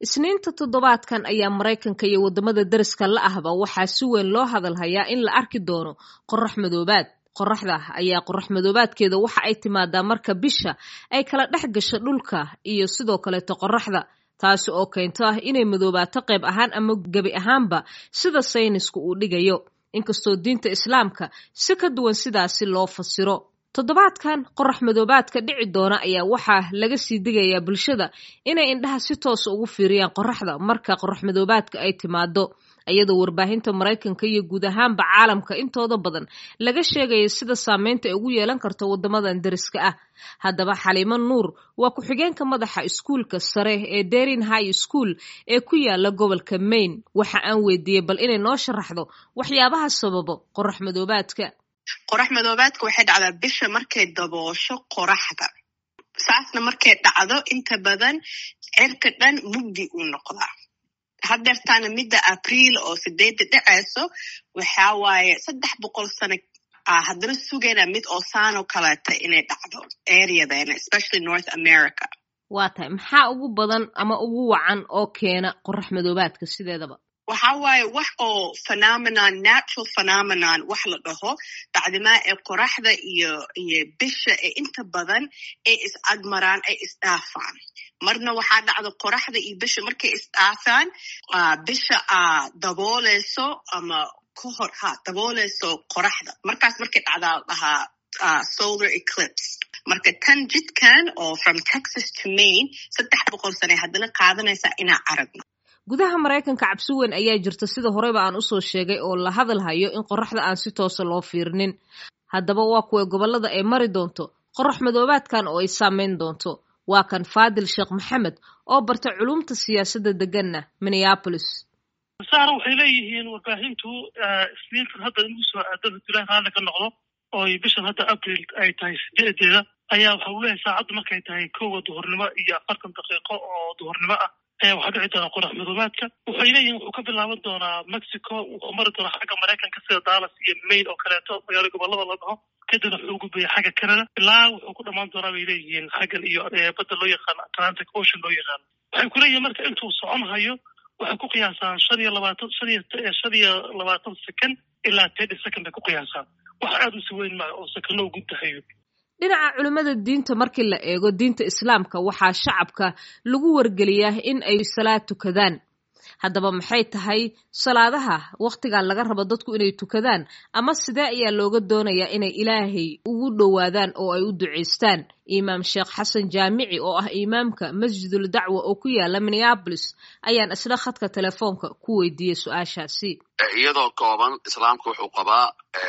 isniinta toddobaadkan ayaa maraykanka iyo waddamada deriska la ahba waxaa si weyn loo hadalhayaa in la arki doono qorax madoobaad qoraxda ayaa qorax madoobaadkeeda waxa ay timaadaa marka bisha ay kala dhex gasho dhulka iyo sidoo kaleeto qoraxda taasi oo keento ah inay madoobaato qayb ahaan ama gebi ahaanba sida saynisku uu dhigayo inkastoo diinta islaamka si ka duwan sidaasi loo fasiro toddobaadkan qorax madoobaadka dhici doona ayaa waxaa laga sii digayaa bulshada inay indhaha si toosa ugu fiiriyaan qoraxda marka qorax madoobaadka ay timaado iyadoo warbaahinta maraykanka iyo guud ahaanba caalamka intooda badan laga sheegaya sida saameynta ay ugu yeelan karto waddamadan deriska ah haddaba xaliimo nuur waa ku-xigeenka madaxa iskuulka sare ee derin high school ee ku yaala gobolka maine waxa aan weydiiyey bal inay noo sharaxdo waxyaabaha sababo qorax madoobaadka qorax madoobaadka waxay dhacdaa bisha markay daboosho qoraxda saasna markay dhacdo inta badan cirka dhan mugdi uu noqdaa hadeertaana midda abriil oo sideedda dhacayso waxaa waaye saddex boqol sano haddana sugayna mid oo saanoo kaleeta inay dhacdo areadeena especially north america waa tahay maxaa ugu badan ama ugu wacan oo keena qorax madoobaadka sideedaba waxa waaye wax oo phenomenon natural phenomenon wax la dhaho bacdimaa ee qoraxda iyo iyo bisha ee inta badan ay is agmaraan ay isdhaafaan marna waxaa dhacda qoraxda iyo bisha markay isdhaafaan bisha a dabooleyso ama ka hor ha dabooleyso qoraxda markaas markay dhacdaa la dhahaa solar eclipse marka tan jidkan oo from texas to maine saddex boqol sane haddana qaadanaysaa inaa aragno gudaha maraykanka cabsi weyn ayaa jirta sida horeyba aan usoo sheegay oo la hadalhayo in qoraxda aan si toosa loo fiirinin haddaba waa kuwa gobollada ay mari doonto qorax madoobaadkan oo ay saameyn doonto waa kan faadil sheekh maxamed oo barta culumta siyaasadda deganna minneapolis saara waxay leeyihiin warbaahintu isniintan hadda inugu soo aado julaan raalli ka noqdo oo bishan hadda abril ay tahay sideedeeda ayaa waxa uu leeyahay saacaddu markay tahay kowa duhurnimo iyo afartan daqiiqo oo duhurnimo ah ayaa waxaa dhici doonaa qorax madoobaadka waxay leeyihin wuxuu ka bilaaban doonaa mexico wuxuu mari doonaa xagga maraykanka sida dallas iyo maine oo kaleeto magaalo gobolada la dhaho kadibna wuxuu gudbaya xagga canada ilaa wuxuu ku dhamaan doonaa bay leeyihiin xaggan iyo badda loo yaqaano atlantic ocean loo yaqaano waxay ku leeyihin marka intuu socon hayo waxay ku qiyaasaan shan iyo labaatan shan iyo shan iyo labaatan second ilaa thirty second bay ku qiyaasaan wax aada u si weyn maa oo sekano u gudbahayo dhinaca culimmada diinta markii la eego diinta islaamka waxaa shacabka lagu wargeliyaa in ay salaad tukadaan haddaba maxay tahay salaadaha wakhtigan laga rabo dadku inay tukadaan ama sidee ayaa looga doonayaa inay ilaahay ugu dhowaadaan oo ay u ducaystaan imaam sheekh xasan jaamici oo ah imaamka masjidul dacwa oo ku yaala minneabolis ayaan isla khadka telefoonka ku weydiiyey su-aashaasi iyadoo kooban islaamka wuxuu qabaa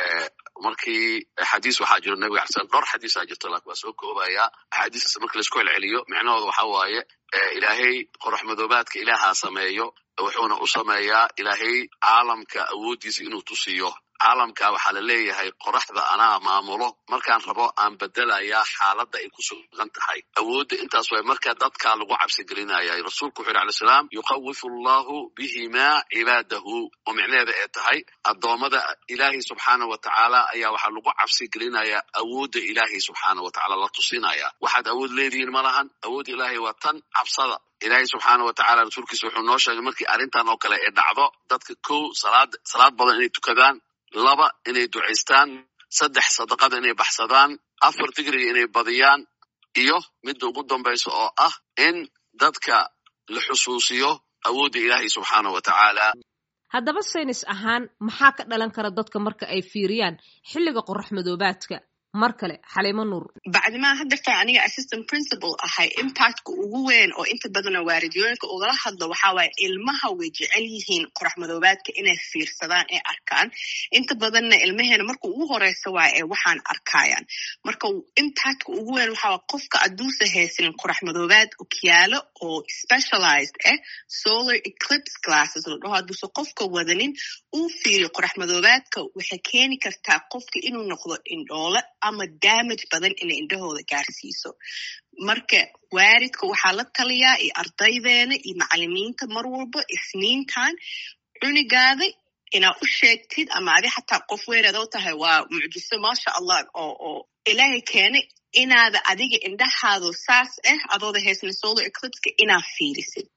markii xadiis waxaa jiro nabiga xasan dhowr xadiisaa jirto laakin waa soo koobaya axaadiistaas marka laisku celceliyo micnahooda waxa waaye ilaahay qorax madoobaadka ilaahaa sameeyo wuxuuna u sameeyaa ilaahay caalamka awooddiisa inuu tusiyo caalamka waxaa la leeyahay qoraxda anaa maamulo markaan rabo aan bedelayaa xaaladda ay ku sugan tahay awoodda intaas way marka dadkaa lagu cabsi gelinaya rasuulku wuxu yhi alay salaam yukawifu allahu bihimaa cibaadahu oo micnaheeda ee tahay addoommada ilaahay subxaana wa tacaala ayaa waxaa lagu cabsi gelinayaa awoodda ilaahay subxaana wa tacala la tusinaya waxaad awood leedihiin ma lahan awoodda ilaahay waa tan cabsada ilaahay subxaana wa tacala rasuulkiisa wuxuu noo sheegay markii arrintan oo kale ay dhacdo dadka kow salaad salaad badan inay tukadaan laba inay ducaystaan saddex sadaqada inay baxsadaan afar digriga inay badiyaan iyo midda ugu dambaysa oo ah in dadka la xusuusiyo awoodda ilaahay subxaana wa tacaala haddaba saynis ahaan maxaa ka dhalan kara dadka marka ay fiiriyaan xilliga qorax madoobaadka mar kale xaliimo nuur bacdimaa hadeerta aniga assistant principal ahay impactka ugu weyn oo inta badana waaridiyooyinka ugala hadlo waxaa waaye ilmaha way jecel yihiin qorax madoobaadka inay fiirsadaan ee arkaan inta badanna ilmaheena marka ugu horeysa waay ee waxaan arkayaan marka impactka ugu weyn waxaa waay qofka adduusa haysanin qorax madoobaad okyaalo oo specialized ah solar eclipse classes la dhaho hadduuse qofka wadanin uu fiiriyo qorax madoobaadka waxay keeni kartaa qofka inuu noqdo indhoole ama damage badan inay indhahooda gaarsiiso marka waaridka waxaa la taliyaa iyo ardaydeena iyo macalimiinta mar walba isniintan cunigaada inaa u sheegtid ama adi xataa qof weynaad oo tahay waa mucjiso maasha allah oo oo ilaahay keenay inaada adiga indhahaado saas ah adooda haysna solar eclipska inaa fiirisid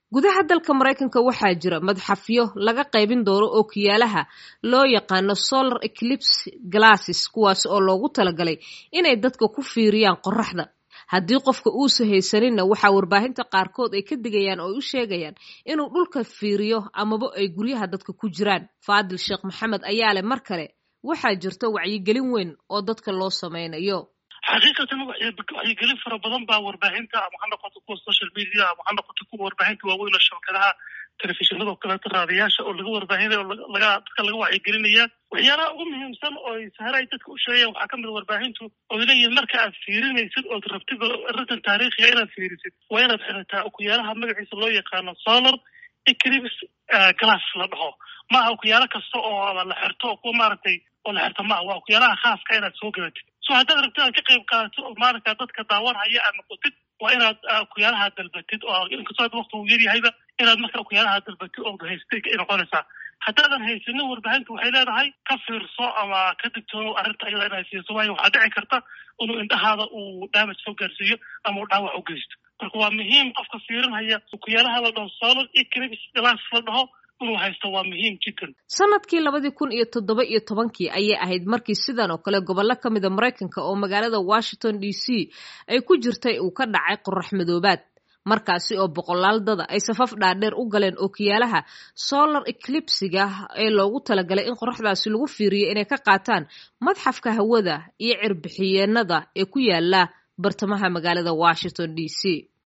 gudaha dalka maraykanka waxaa jira madxafyo laga qaybin doono ookiyaalaha loo yaqaano solar eclipse glasses kuwaas oo loogu talagalay inay dadka ku fiiriyaan qoraxda haddii qofka uusa haysaninna waxaa warbaahinta qaarkood ay ka digayaan oo u sheegayaan inuu dhulka fiiriyo amaba ay guryaha dadka ku jiraan faadil sheekh maxamed ayaa leh mar kale waxaa jirta wacyigelin weyn oo dadka loo samaynayo xaqiiqatan wacyigelin fara badan baa warbaahinta ama ha noqoto kuwa social media ama ha noqoto kuwa warbaahinta waaweyn oo shabakadaha telefishinada oo kaleeto raadiyaasha oo laga warbaahinaya oo laga dadka laga wacyigelinaya waxyaalaha ugu muhiimsan oo sahare ay dadka u sheegayaan waxaa kamid a warbaahintu oo leeyihin marka aad fiirinaysid ood rabtid arrintan taariikhiga inaad fiirisid waa inaad xirataa okuyaalaha magaciisa loo yaqaano solar eclipse glass la dhaho maaha okuyaalo kasta oo la xirto oo kuwa maaragtay oo la xirto maaha waa okuyaalaha khaaska inaad soo gadatid so haddaad rabtid aad ka qayb qaadato oo maaragta dadka daawanhaya aad noqotid waa inaad okuyaalaha dalbatid oo inkastoo hadda wakti uu yaryahayba inaad marka okuyaalaha dalbatid ood haystay ay noqonaysaa haddaadan haysanin warbaahintu waxay leedahay ka fiirso ama ka digtoono arrinta ayada inaad siiso waayo waxaa dhici karta inuu indhahaada uu damage soo gaarsiiyo ama uu dhaawac u geysto marka waa muhiim qofka fiirinhaya okuyaalaha la dhaho solar eclipse glass la dhaho inuu haysto waa muhiim jiddan sanadkii labadii kun iyo toddoba iyo tobankii ayay ahayd markii sidan oo kale gobollo ka mida maraykanka oo magaalada washington d c ay ku jirtay uu ka dhacay qorax madoobaad markaasi oo boqolaal dada ay safaf dhaadheer u galeen ookiyaalaha solar eclipsiga ee loogu talagalay in qoraxdaasi lagu fiiriyo inay ka qaataan madxafka hawada iyo cirbixiyeenada ee ku yaala bartamaha magaalada washington d c